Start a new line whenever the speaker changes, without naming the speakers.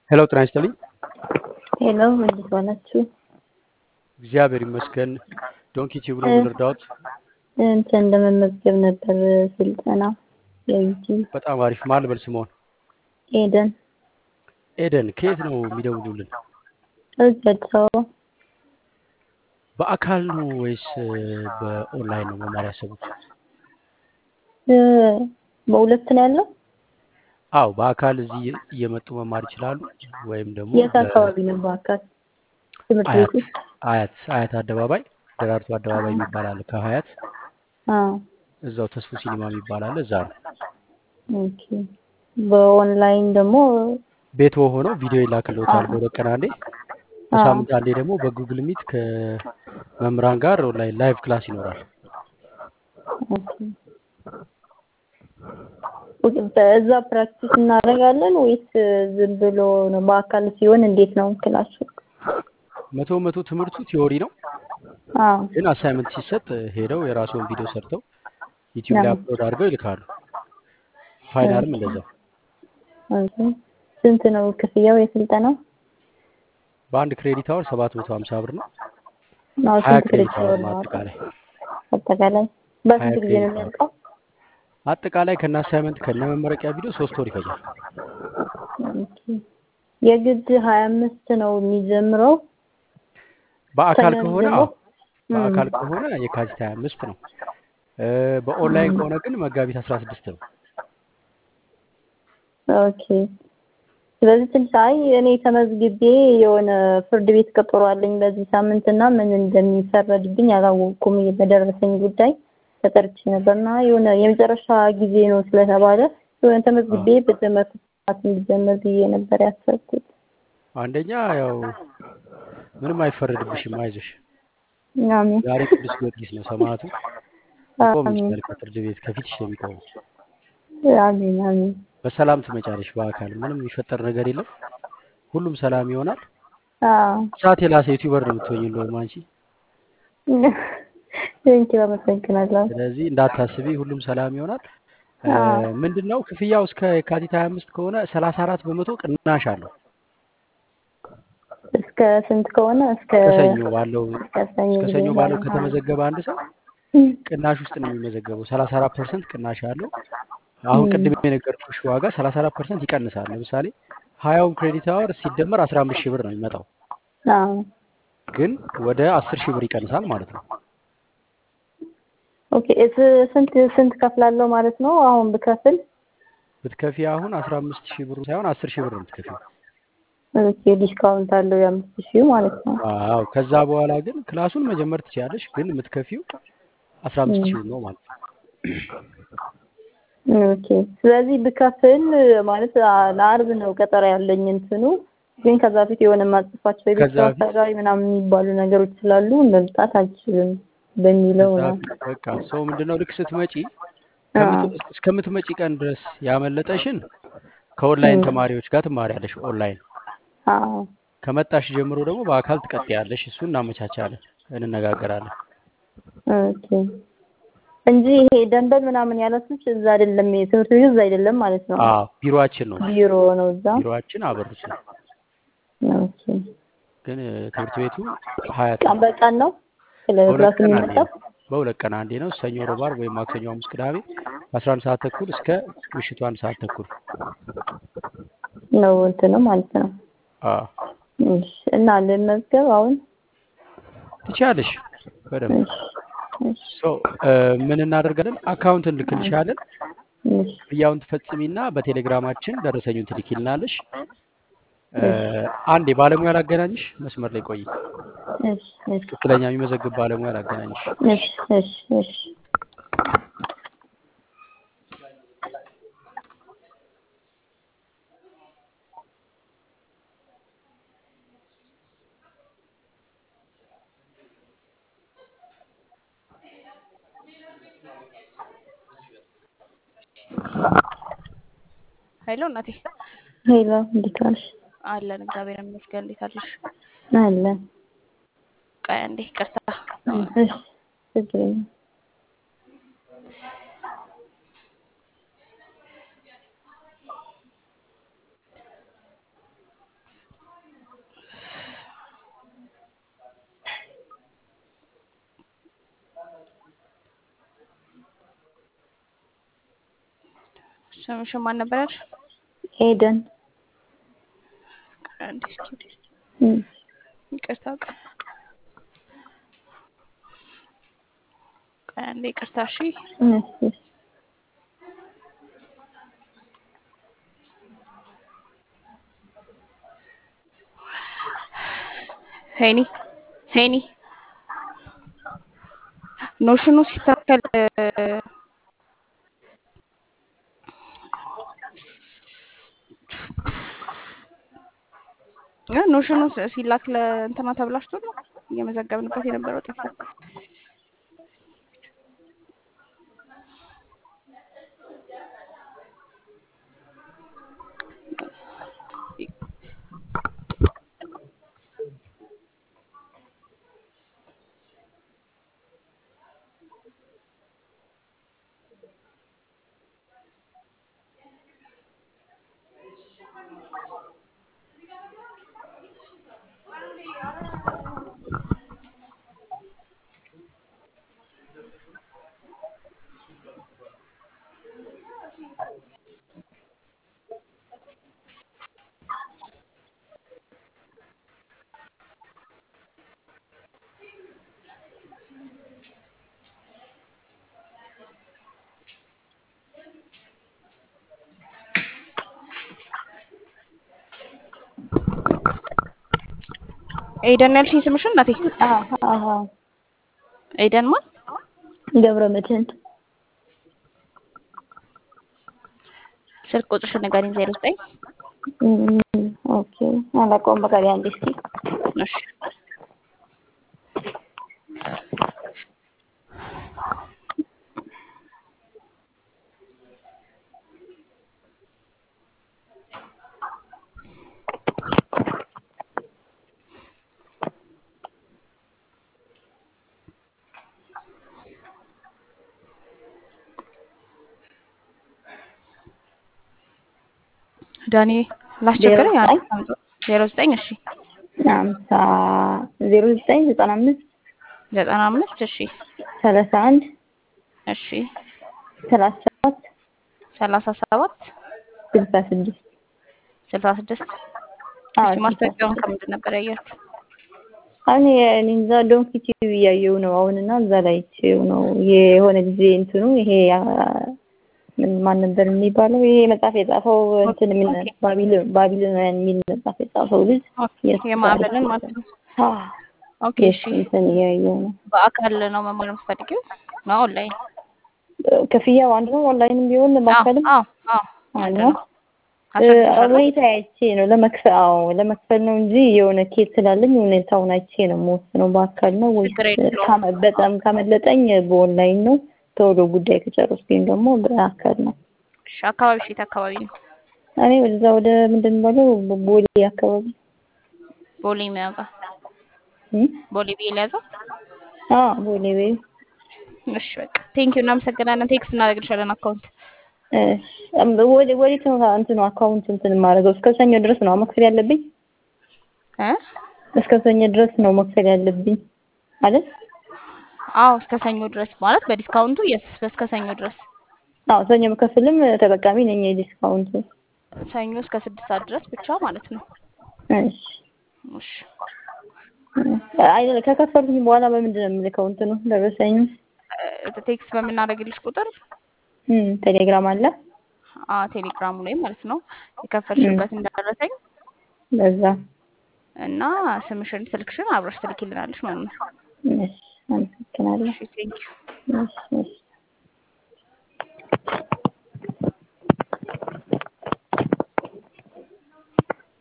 ሄሎ ጤና ይስጥልኝ።
ሄሎ እንዴት ዋላችሁ?
እግዚአብሔር ይመስገን። ዶንኪ ቲዩብ ነው የምንረዳዎት?
እንትን ለመመዝገብ ነበር ስልጠና የዩቲዩብ
በጣም አሪፍ። ማን ልበል ስምዎን?
ኤደን
ኤደን ከየት ነው የሚደውሉልን?
እዚህ አዲስ አበባ
በአካል ነው ወይስ በኦንላይን ነው መማር ያሰቡት?
እ፣ በሁለት ነው ያለው።
አዎ በአካል እዚህ እየመጡ መማር ይችላሉ፣ ወይም ደግሞ
የት አካባቢ ነው? በአካል ትምህርት ቤት
አያት
ውስጥ?
አያት አያት አደባባይ ደራርቱ አደባባይ የሚባል አለ። ከሀያት
አዎ
እዛው ተስፉ ሲኒማ የሚባል አለ። እዛ ነው
ኦኬ። በኦንላይን ደግሞ
ቤት ሆነው ቪዲዮ ይላክልዎታል
አዎ
በሁለት ቀን አንዴ፣
አዎ
በሳምንት አንዴ ደግሞ በጉግል ሚት ከመምህራን ጋር ኦንላይን ላይቭ ክላስ ይኖራል።
ኦኬ። ኦኬ፣ በዛ ፕራክቲስ እናደርጋለን ወይስ ዝም ብሎ ነው? በአካል ሲሆን እንዴት ነው ክላሱ?
መቶ መቶ ትምህርቱ ቲዮሪ ነው፣
አዎ
ግን አሳይመንት ሲሰጥ ሄደው የራስዎን ቪዲዮ ሰርተው ዩቲዩብ ላይ
ነው።
አፕሎድ አድርገው ይልካሉ። ፋይናልም
ኦኬ
እንደዛው።
ኦኬ። ስንት ነው ክፍያው የስልጠናው?
በአንድ ክሬዲት አወር ሰባት መቶ ሀምሳ ብር ነው።
አዎ
ሀያ
ስንት
ክሬዲት
ክሬዲት
አወር
አወር
ነው
ነው
አጠቃላይ
አጠቃላይ?
ሀያ
በስንት ጊዜ ነው
ክሬዲት አወር
የሚያልቀው?
አጠቃላይ ከነ አሳይመንት ከነ መመረቂያ ቪዲዮ ሶስት ወር ይፈጃል።
ኦኬ። የግድ ሀያ አምስት ነው የሚጀምረው
በአካል ከሆነ
ተመዝግቦ
አዎ በአካል ከሆነ የካቲት ሀያ አምስት ነው። እ፣ በኦንላይን ከሆነ ግን መጋቢት አስራ ስድስት ነው።
ኦኬ። ስለዚህ ትንሽ አይ እኔ ተመዝግቤ የሆነ ፍርድ ቤት ቀጠሮ አለኝ በዚህ ሳምንት እና ምን እንደሚፈረድብኝ አላወቅኩም። በደረሰኝ ጉዳይ ተጠርቼ ነበርና የሆነ የመጨረሻ ጊዜ ነው ስለተባለ የሆነ
አዎ
ተመዝግቤ በትምህርት ሰዓት እንዲጀመር ብዬ ነበር ያሰብኩት።
አንደኛ ያው ምንም አይፈረድብሽም፣ አይዞሽ።
አሜን
ዛሬ ቅዱስ ጊዮርጊስ ነው ሰማዕቱ ይቆም
አሜን
ይችላል ከፍርድ ቤት ከፊትሽ ነው የሚቆመው።
አሜን አሜን።
በሰላም ትመጫለሽ። በአካል ምንም የሚፈጠር ነገር የለም። ሁሉም ሰላም ይሆናል።
አዎ
እሳት የላሰ ዩቲዩበር ነው የምትሆኝ እንደውም አንቺ።
ቴንኪው አመሰግናለሁ።
ስለዚህ እንዳታስቢ፣ ሁሉም ሰላም ይሆናል።
አዎ
ምንድን ነው ክፍያው እስከ የካቲት 25 ከሆነ 34 በመቶ ቅናሽ አለው።
እስከ ስንት ከሆነ እስከ
እስከ ሰኞ ባለው
እስከ ሰኞ
እስከ
ጊዜ
ሰኞ ባለው
ባለው
ከተመዘገበ አንድ ሰው ቅናሽ ውስጥ ነው የሚመዘገበው። 34 ፐርሰንት ቅናሽ አለው። አሁን ቅድም የነገርኩሽ ዋጋ 34 ፐርሰንት ይቀንሳል። ለምሳሌ ሀያውን ክሬዲት አወር ሲደመር 15 ሺህ ብር ነው የሚመጣው፣
አዎ
ግን ወደ 10 ሺህ ብር ይቀንሳል ማለት ነው።
ኦኬ እስ ስንት ስንት ከፍላለሁ ማለት ነው? አሁን ብከፍል
ብትከፊ አሁን 15 ሺህ ብሩ ሳይሆን 10 ሺህ ብር ነው የምትከፊው።
ኦኬ ዲስካውንት አለው የአምስት ሺህ ማለት ነው።
አዎ ከዛ በኋላ ግን ክላሱን መጀመር ትችያለሽ፣ ግን የምትከፊው 15 ሺህ ነው ማለት ነው።
ኦኬ ስለዚህ ብከፍል ማለት አ- ለአርብ ነው ቀጠሮ ያለኝ እንትኑ ግን ከዛ በፊት የሆነ ማጽፋቸው የቤት
ከዛ
ስራ
በፊት
ሰራዊ ምናምን የሚባሉ ነገሮች ስላሉ መምጣት አልችልም በሚለው
ከዛ
ነው።
በፊት በቃ ሰው ምንድነው ልክ ስትመጪ
አዎ
ከምት- እስከምትመጪ ቀን ድረስ ያመለጠሽን ከኦንላይን
እም፣
ተማሪዎች ጋር ትማሪያለሽ። ኦንላይን
አዎ
ከመጣሽ ጀምሮ ደግሞ በአካል ትቀጥያለሽ። እሱን እናመቻቻለን፣ እንነጋገራለን።
ኦኬ እንጂ ይሄ ደንበል ምናምን ያላችሁት እዛ አይደለም፣ የትምህርት ቤቱ እዛ አይደለም ማለት ነው።
አዎ ቢሮአችን ነው
ቢሮ ነው እዛ።
ቢሮአችን አበሩት ነው፣
ኦኬ
ግን እ፣ ትምህርት ቤቱ ሀያት
ቀን
ነው።
በቀን ነው
በሁለት
ክላስ
ቀን አንዴ
የሚመጣው?
ነው። በሁለት ቀን አንዴ ነው። ሰኞ፣ ሮብ፣ ዓርብ ወይም ማክሰኞ፣ ሐሙስ፣ ቅዳሜ ከአስራ አንድ ሰዓት ተኩል እስከ ምሽቱ አንድ ሰዓት ተኩል።
ነው እንትኑ ማለት ነው።
አዎ
እሺ እና ልመዝገብ አሁን?
ትችያለሽ በደንብ
እሺ እሺ
ሶ እ፣ ምን እናደርጋለን? አካውንት እንልክልሻለን።
እሺ
ክፍያውን ትፈጽሚና በቴሌግራማችን ደረሰኙን ትልኪልናለሽ። እ፣
እሺ
አንዴ ባለሙያ ላገናኝሽ፣ መስመር ላይ ቆይ።
እሺ እሺ
ትክክለኛ የሚመዘግብ ባለሙያ ላገናኝሽ።
እሺ እሺ እሺ
ሄሎ እናቴ
ሄሎ እንዴት ዋልሽ?
አለን እግዚአብሔር ይመስገን። እንዴት አለሽ?
አለን
ቆይ አንዴ ይቅርታ።
እሺ ችግር የለም።
ስምሽን ማን ነበር ያልሽ?
ኤደን
አንዴ እስኪ
እም፣
ይቅርታ ቆይ ቆይ አንዴ ይቅርታ እሺ
እሺ
ሄኒ ሄኒ ኖሽኑ ሲታከል እ ኖሽኑ ስ- ሲላክ ለእንትና ተብላሽቶ ነው እየመዘገብንበት የነበረው ጠፋ። ኤደን ያልሽኝ ስምሽን እናቴ?
አሃ አሃ
ኤደን ማን?
ገብረ መድህን
ስልክ ቁጥርሽን ንገሪኝ። ዜሮ ዘጠኝ
እም፣ ኦኬ አላውቀውም። በቃ አንዴ እስኪ
እሺ ዳኒ ላስቸግረኝ።
ዜሮ
አንድ ዜሮ ዘጠኝ እሺ
አምሳ ዜሮ ዘጠኝ ዘጠና አምስት
ዘጠና አምስት እሺ
ሰላሳ አንድ
እሺ
ሰላሳ ሰባት
ሰላሳ ሰባት
ስልሳ ስድስት
ስልሳ ስድስት
አዎ
እሺ ማስታወቂያውን ከምንድን ነበር ያያችሁ?
አሁን እኔ እዛ ዶንኪ ቲቪ እያየሁ ነው አሁን እና እዛ ላይ አይቼው ነው የሆነ ጊዜ እንትኑ ይሄ አ፣ ምን ማን ነበር የሚባለው ይሄ መጽሐፍ የጻፈው እንትን ምን
ኦኬ።
ባቢሎን ባቢሎናውያን የሚል መጽሐፍ የጻፈው ልጅ የእሱ
የማዕበልን ማለት ነው።
አ፣
ኦኬ እሺ
የእሱ እንትን እያየሁ ነው።
በአካል ነው መማር የምትፈልጊው ነው ኦንላይን?
ክፍያው አንድ ነው። ኦንላይንም ቢሆን ማከልም
አዎ አዎ
አንድ
አንድ
ነው።
ነው። አስረድሻለሁ።
ሁኔታ አይቼ ነው ለመክፈል አዎ ለመክፈል ነው እንጂ የሆነ ኬት ስላለኝ ሁኔታውን አይቼ ነው የምወስነው። በአካል ነው ወይስ
ችግር የለውም።
ካመ- በጣም ካመለጠኝ በኦንላይን ነው። ቶሎ ጉዳይ ከጨረስኩኝ ደግሞ በአካል ነው።
እሺ አካባቢ ሴት አካባቢ ነው
እኔ ወደዛ ወደ ምንድን ነው የሚባለው ቦሌ አካባቢ
ቦሌ የሚያውቃ
እም?
ቦሌ ብዬ ሊያዘው።
አዎ ቦሌ ቤ
እሺ በቃ ቴንኪው እናመሰግናለን። ቴክስት እናደርግልሻለን አካውንት
ወደ ወዴት ነው እንትኑ አካውንት እንትን የማደርገው? እስከ ሰኞ ድረስ ነው መክፈል ያለብኝ።
እ
እስከ ሰኞ ድረስ ነው መክፈል ያለብኝ አይደል?
አዎ እስከ ሰኞ ድረስ ማለት በዲስካውንቱ የስ እስከ ሰኞ ድረስ
አዎ ሰኞ መከፍልም ተጠቃሚ ነኝ የዲስካውንት።
ሰኞ እስከ ስድስት ሰዓት ድረስ ብቻ ማለት ነው።
እሺ
እሺ
አይ ከከፈልኩኝ በኋላ በምንድን ነው የምልከው? እንትኑ ደረሰኝ
እ ቴክስት በምናደርግልሽ ቁጥር
እም ቴሌግራም አለ
አ ቴሌግራሙ ላይ ማለት ነው የከፈልሽበት እንደደረሰኝ
በዛ።
እና ስምሽን ስልክሽን አብረሽ ትልኪልናለሽ ማለት ነው።
እሺ አመሰግናለሁ።
እሺ ቴንኪው
እሺ እሺ